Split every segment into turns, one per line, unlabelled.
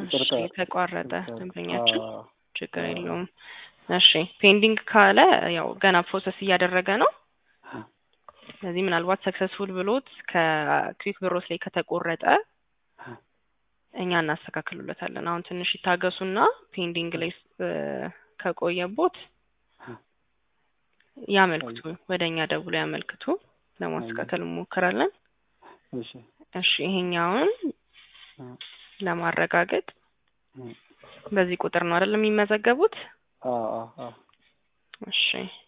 ይቅርታ
የተቋረጠ ደንበኛችን
አዎ፣
ችግር
አዎ።
የለውም። እሺ ፔንዲንግ ካለ ያው ገና ፕሮሰስ እያደረገ ነው። ስለዚህ ምናልባት ሰክሰስፉል ብሎት ከክዊክ ብሮስ ላይ ከተቆረጠ እኛ እናስተካክሉለታለን። አሁን ትንሽ ይታገሱና ፔንዲንግ ላይ እ ከቆየቦት ያመልክቱ፣ ወደ እኛ ደውሎ ያመልክቱ። ለማስተካከል እንሞክራለን።
እሺ
እሺ ይሄኛውን ለማረጋገጥ በዚህ ቁጥር ነው አይደል የሚመዘገቡት?
አዎ አዎ አዎ
እሺ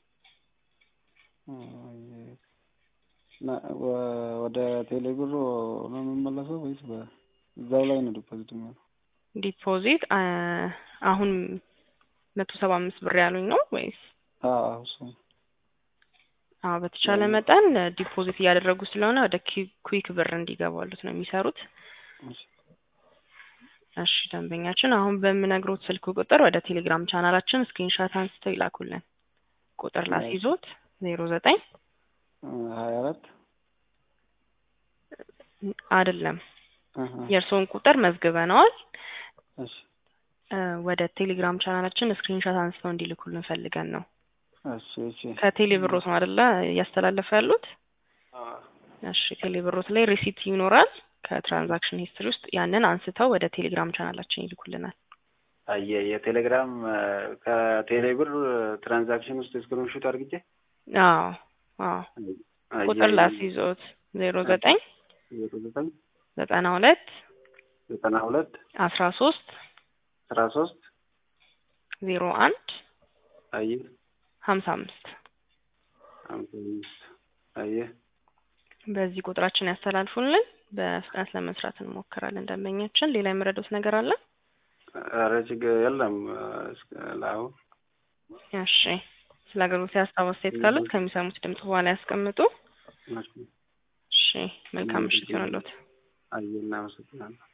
እና ወ- ወደ ቴሌብር ነው የሚመለሰው ወይስ በ- እዛው ላይ ነው ዲፖዚት የሚሆነው?
ዲፖዚት አ አሁን መቶ ሰባ አምስት ብር ያሉኝ ነው ወይስ?
አዎ አዎ እሱ
አዎ በተቻለ መጠን ዲፖዚት እያደረጉ ስለሆነ ወደ ኪ- ኩዊክ ብር እንዲገባሉት ነው የሚሰሩት።
እሺ
እሺ ደንበኛችን አሁን በምነግሮት ስልክ ቁጥር ወደ ቴሌግራም ቻናላችን ስክሪንሻት አንስተው ይላኩልን። ቁጥር ላስይዞት ዜሮ ዘጠኝ
ሀያ አራት
አይደለም
አሀ፣
የእርስዎን ቁጥር መዝግበነዋል።
እሺ
እ ወደ ቴሌግራም ቻናላችን ስክሪንሻት አንስተው እንዲልኩልን ፈልገን ነው።
እሺ እሺ
ከቴሌ ብሮት ነው አይደለ እያስተላለፈ ያሉት?
አዎ
እሺ ቴሌ ብሮት ላይ ሪሲት ይኖራል ከትራንዛክሽን ሂስትሪ ውስጥ ያንን አንስተው ወደ ቴሌግራም ቻናላችን ይልኩልናል።
አየ የቴሌግራም ከቴሌብር ትራንዛክሽን ውስጥ ስክሪንሾት አድርግቼ
አዎ አዎ
አየ፣
ቁጥር ላስይዞት ዜሮ ዘጠኝ
ዜሮ ዘጠኝ
ዘጠና ሁለት
ዘጠና ሁለት
አስራ ሶስት
አስራ ሶስት
ዜሮ አንድ
አየ
ሀምሳ አምስት
ሃምሳ አምስት አየ
በዚህ ቁጥራችን ያስተላልፉልን። በፍጥነት ለመስራት እንሞክራለን። ደንበኛችን ሌላ የምረዱት ነገር አለ?
ኧረ ችግር የለም እስከ ለአሁን
እሺ ስለ አገልግሎት ሀሳብ አስተያየት ካሉት ከሚሰሙት ድምጽ በኋላ ያስቀምጡ። እሺ መልካም ምሽት ይሆንልዎት።
አየ እናመሰግናለን